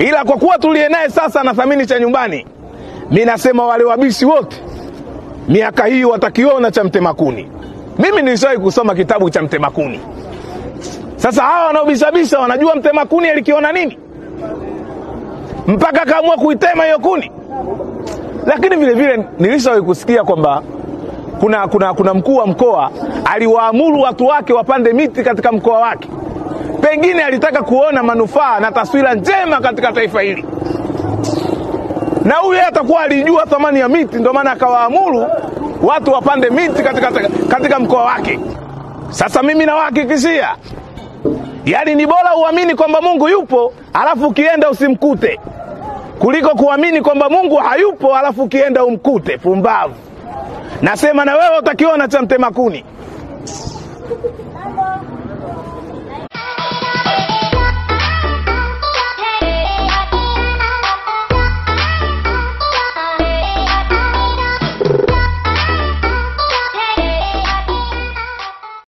ila kwa kuwa tuliye naye sasa anathamini cha nyumbani, mi nasema wale wabishi wote miaka hii watakiona cha mtemakuni. Mimi nilishawahi kusoma kitabu cha mtemakuni. Sasa hawa wanaobishabisha wanajua mtemakuni alikiona nini mpaka akaamua kuitema hiyo kuni. Lakini vile vile nilishawahi kusikia kwamba kuna, kuna, kuna mkuu wa mkoa aliwaamuru watu wake wapande miti katika mkoa wake. Pengine alitaka kuona manufaa na taswira njema katika taifa hili, na huyu yeye atakuwa alijua thamani ya miti, ndio maana akawaamuru watu wapande miti katika, katika mkoa wake. Sasa mimi nawahakikishia, yaani ni bora uamini kwamba Mungu yupo alafu ukienda usimkute kuliko kuamini kwamba Mungu hayupo alafu ukienda umkute. Pumbavu! Nasema na wewe utakiona cha mtema kuni.